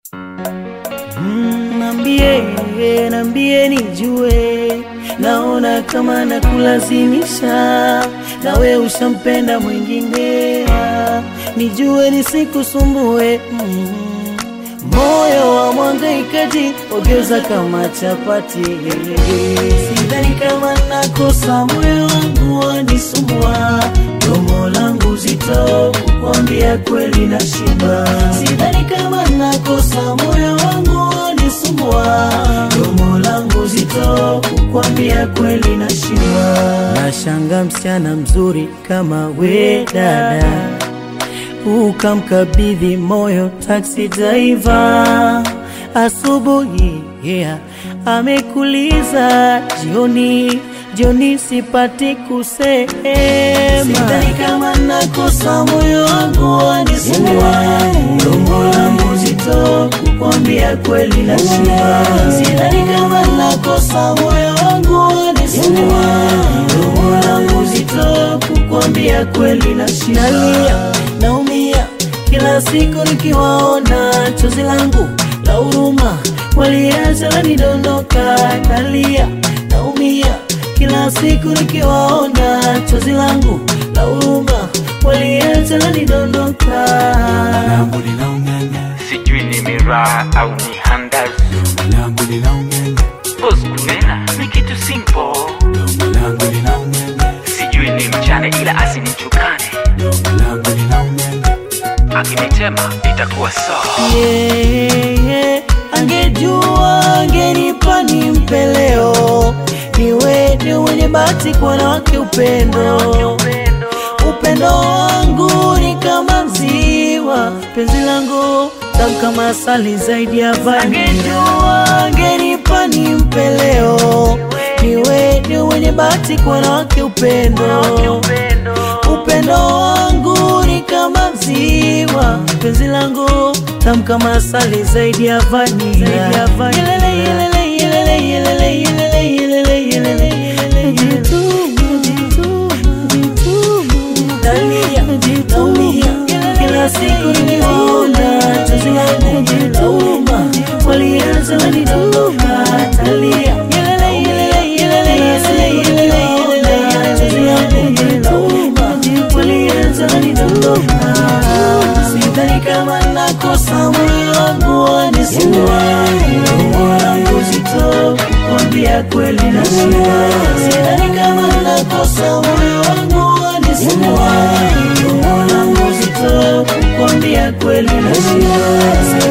Mm, Nambie, nambie nijue, naona kama nakulazimisha, nawe ushampenda mwingine, nijue nisikusumbue. Mm, moyo wa mwangaikaji ogeuza kama chapati, sidhani kama nakosa, moyo wangu wanisumbua, domo langu zito kukwambia kweli na shiba, sidhani kama nakosa, moyo wangu wanisumbua, domo langu zito kukwambia kweli na shiba. Nashanga msichana mzuri kama we dada ukamkabidhi moyo taxi driver asubuhi, yeah, amekuliza jioni, jioni sipati kusema, sidhani kama nakosa, moyo wangu wanisumbua, domo langu zito kukwambia kweli na shiba, sidhani kama nakosa, moyo wangu wanisumbua, domo langu zito kukwambia kweli na shiba, nalia naumia kila siku nikiwaona, chozi langu la huruma waliacha lanidondoka, nalia naumia kila siku nikiwaona, chozi langu la huruma waliacha lanidondoka. langu linaung'anya, sijui ni miraa au ni handazi domo langu linaung'anya, Boss kunena ni kitu simple domo langu linaung'anya, sijui ni mchane ila asinichukane domo langu linaung'anya, akinitema itakuwa sawa Yeah, angejua angenipa nimpe leo, niwe ni mwenye bahati kwa wanawake upendo upendo wangu ni kama mziwa, penzi langu tamu kama asali zaidi ya vanila. Angejua angenipa nimpe leo, niwe ni mwenye bahati kwa wanawake upendo upendo wangu ni kama mziwa, penzi langu tamu kama asali zaidi ya vanila. Yelele, yelele, yelele, yelele, yelele, yelele, yelele, yelele, jituma, jituma, nalia, naumia, kila siku nikiwaona, chozi langu lauma, walianza wanidondoka, nalia, yelele, yelele, yelele, yelele, yelele, yelele, chozi langu lauma, walianza wanidondoka, sidhani kama nakosa, moyo wangu wanisumbua, domo langu zito kukwambia kweli na shiba, sidhani kama nakosa, moyo wangu wanisumbua, domo langu zito kukwambia kweli na shiba,